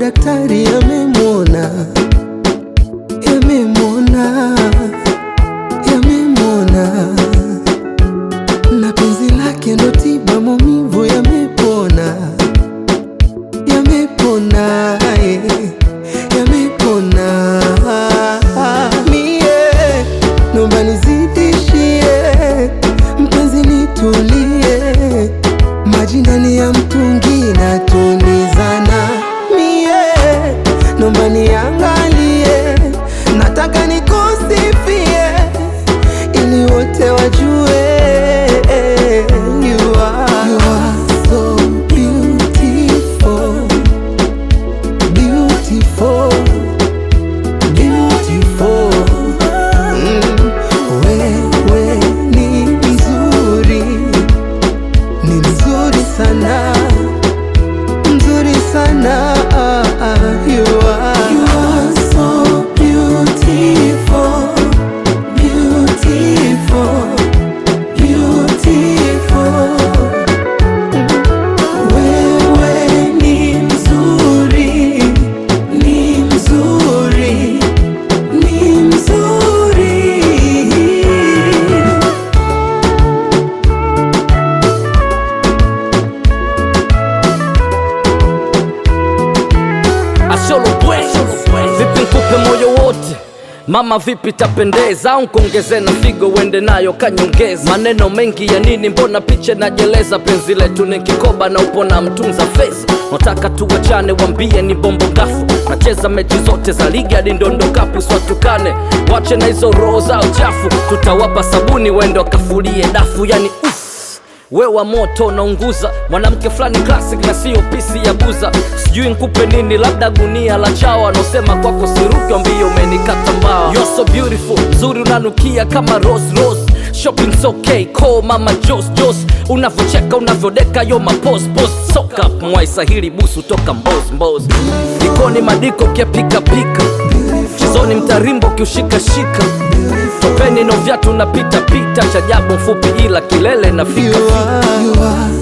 madaktari yamemwona, yamemwona, yamemwona, na penzi lake ndo tiba maumivu yamepona, yamepona, eh, yamepona. Mie naomba nizidishie, mpenzi nitulie, maji ndani ya mtungi natulizana. Mie naomba niangalie, nataka nikusifie ili wote wajue you are, you are so beautiful, beautiful, beautiful. Mm, wewe ni mzuri, ni mzuri sana, mzuri sana. ah, ah, You are, you are so beautiful, beautiful, beautiful. Wewe ni mzuri, ni mzuri, ni mzuri. Asholo bwe vipi nkupe moyo wote mama vipi tapendeza au nkuongeze na figo uende nayo kanyongeza maneno mengi ya nini mbona picha najeleza penzi letu ni kikoba na upo na mtunza feza nataka tuwachane wambie ni bombo gafu nacheza mechi zote za ligi hadi ndondokapu swatukane wache na hizo roho zao chafu tutawapa sabuni wende wakafulie dafu yani uff we wa moto unaunguza mwanamke fulani classic na sio pisi ya buza sijui nkupe nini labda gunia la chawa anaosema kwako siruki ambio umenikata mbao You're so beautiful nzuri unanukia kama rose rose shopping's okay call mama jos jos unavocheka unavyodeka yo mapos pos soka mwaisahili busu toka mbos mbos ikoni madiko kiapika pika chizoni mtarimbo kiushikashika topeni no vyatu napita pita chajabu mfupi ila kilele nafika You are, you are